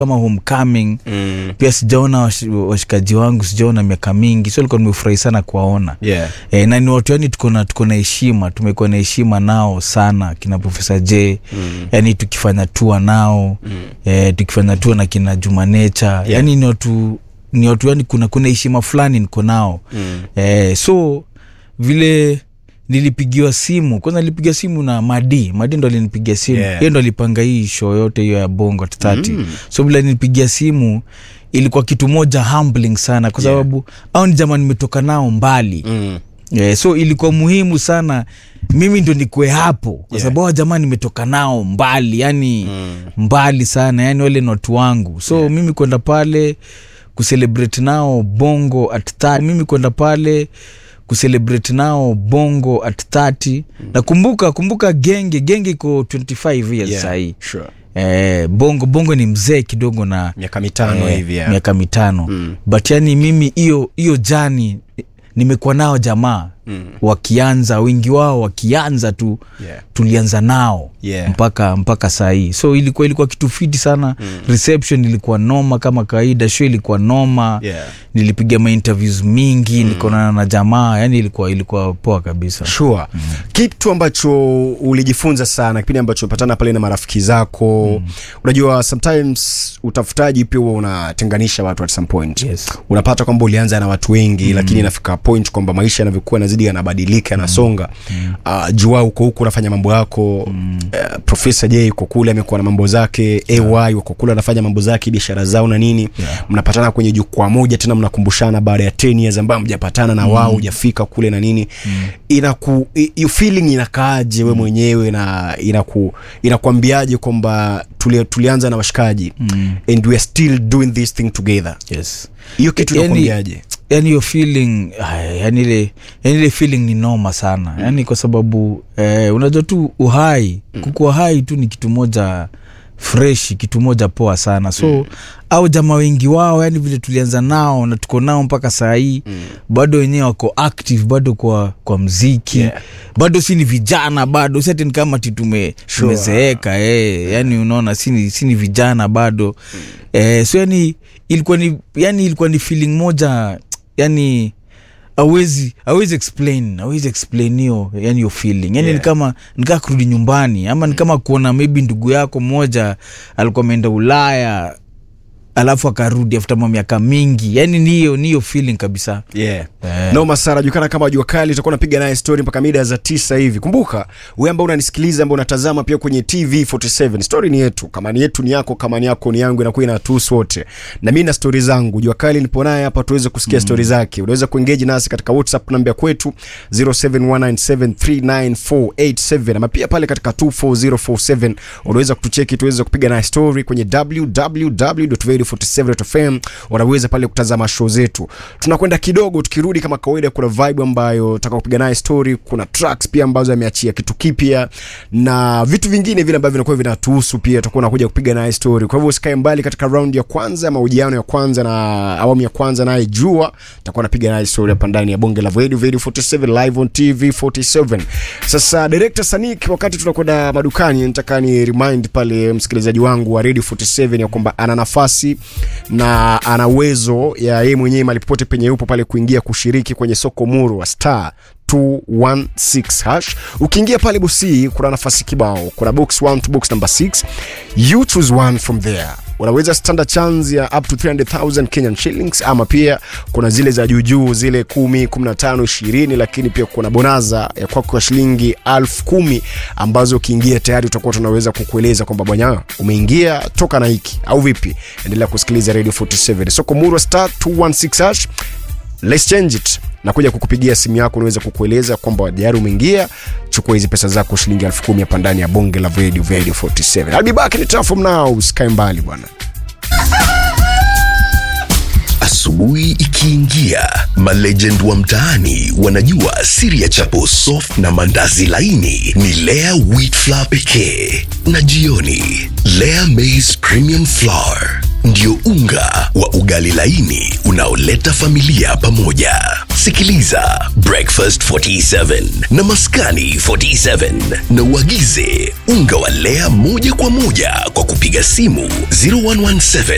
kama homecoming Mm. pia sijaona wash- washikaji wangu sijaona miaka mingi so likuwa nimefurahi sana kuwaona Yeah. e, na ni watu yani tuko na tuko na heshima tumekuwa na heshima nao sana kina profesa j Mm. yani tukifanya tua nao Mm. e, tukifanya tua na kina juma nature Yeah. yani ni watu ni watu yani kuna kuna heshima fulani niko nao Mm. e, so vile nilipigiwa simu kwanza nilipiga simu na madi madi ndo alinipigia simu Yeah. yeye ndo alipanga hii show yote hiyo ya bongo at 30 Mm. so vile nilipigia simu ilikuwa kitu moja humbling sana kwa Yeah. sababu au ni jamaa nimetoka nao mbali Mm. yeah, so ilikuwa muhimu sana mimi ndo nikue hapo kwa Yeah. sababu hawa jamaa nimetoka nao mbali yani Mm. mbali sana yani wale ni watu wangu so Yeah. mimi kwenda pale kucelebrate nao bongo at 30 mimi kwenda pale kucelebrate nao bongo at 30 na kumbuka kumbuka genge genge iko 25 years Yeah. sahii Sure. eh, bongo bongo ni mzee kidogo na miaka mitano eh, hivi yeah. miaka mitano Mm. but yani mimi hiyo hiyo jani nimekuwa nao jamaa Mm. wakianza wengi wao wakianza tu Yeah. tulianza nao Yeah. mpaka mpaka saa hii so ilikuwa ilikuwa kitu fiti sana mm. reception ilikuwa noma kama kawaida show ilikuwa noma Yeah. nilipiga mainterviews mingi mm. nikaonana na jamaa yani ilikuwa ilikuwa poa kabisa sure mm. kitu ambacho ulijifunza sana kipindi ambacho umepatana pale na marafiki zako mm. unajua sometimes utafutaji pia huwa unatenganisha watu at some point Yes. unapata kwamba ulianza na watu wengi mm. lakini inafika point kwamba maisha yanavyokuwa nazidi yanabadilika yanasonga mm. uh, jua uko huku unafanya mambo yako mm. uh, profesa j uko kule amekuwa na mambo zake ay uko kule anafanya mambo zake biashara zao na nini Yeah. mnapatana kwenye jukwaa moja tena mnakumbushana baada ya 10 years ambayo mjapatana na wao hujafika kule na nini mm. inaku i- hiyo feeling inakaaje we mwenyewe na inaku inakwambiaje kwamba tuli, tulianza na washikaji mm. and we are still doing this thing together yes hiyo kitu Yani- inakwambiaje yani hiyo feeling ay, yani ile yani ile feeling ni noma sana mm. yani kwa sababu eh, unajua tu uhai mm. kukuwa hai tu ni kitu moja fresh kitu moja poa sana so mm. au jamaa wengi wao yani vile tulianza nao na tuko nao mpaka saa hii mm. bado wenyewe wako active bado kwa kwa mziki Yeah. bado si ni vijana bado si ati ni kama ti tume, Sure. tumezeeka eh, yani unaona si ni, si ni vijana bado mm. eh, so yani ilikuwa ni yani ilikuwa ni feeling moja yani awezi awezi explain awezi explain hiyo yani hiyo feeling yani Yeah. ni kama nikaa kurudi nyumbani ama ni kama kuona maybe ndugu yako mmoja alikuwa ameenda ulaya alafu akarudi after miaka mingi yani ni hiyo ni hiyo feeling kabisa yeah. Eh. noma sana julikana kama jua kali utakuwa unapiga naye story mpaka mida za tisa hivi kumbuka we ambao unanisikiliza ambao unatazama pia kwenye tv 47 story ni yetu kama ni yetu ni yako kama ni yako ni yangu inakuwa inatuhusu wote na mi na stori zangu jua kali nipo naye hapa tuweze kusikia mm. stori zake unaweza kuengeji nasi katika whatsapp namba ya kwetu 0719739487 ama pia pale katika 24047 unaweza kutucheki tuweze kupiga naye story kwenye www.radio47.fm unaweza pale kutazama show zetu tunakwenda kidogo tukirudi kama kawaida kuna vibe ambayo taka kupiga naye story kuna tracks pia ambazo ameachia kitu kipya na vitu vingine vile ambavyo vinakuwa vinatuhusu pia tutakuwa unakuja kupiga naye story kwa hivyo usikae mbali katika round ya kwanza ya mahojiano ya kwanza na awamu ya kwanza naye jua tutakuwa napiga naye story hapa ndani ya bonge la radio radio 47 live on tv 47 sasa director sanik wakati tunakwenda madukani nataka ni remind pale msikilizaji wangu wa radio 47 ya kwamba ana nafasi na ana uwezo ya yeye mwenyewe mali popote penye yupo pale kuingia kushiriki kwenye soko muru wa star 216 hash ukiingia pale bosi kuna nafasi kibao kuna box 1 to box number 6 you choose one from there unaweza standard chance ya up to 300000 kenyan shillings ama pia kuna zile za juujuu zile 10 15 20 lakini pia kuna bonaza ya kwako ya shilingi 10000 ambazo ukiingia tayari utakuwa tunaweza kukueleza kwamba bwana umeingia toka na hiki au vipi endelea kusikiliza radio 47 soko murwa star 216 hash let's change it nakuja kukupigia simu yako unaweza kukueleza kwamba tayari umeingia chukua hizi pesa zako shilingi elfu kumi hapa ndani ya bonge la radio radio 47 I'll be back in time from now usikae mbali bwana Asubuhi ikiingia, malegend wa mtaani wanajua siri ya chapo soft na mandazi laini ni Lea wheat flour pekee, na jioni Lea maize premium flour ndio unga wa ugali laini unaoleta familia pamoja. Sikiliza Breakfast 47 na Maskani 47 na uagize unga wa Lea moja kwa moja kwa kupiga simu 0117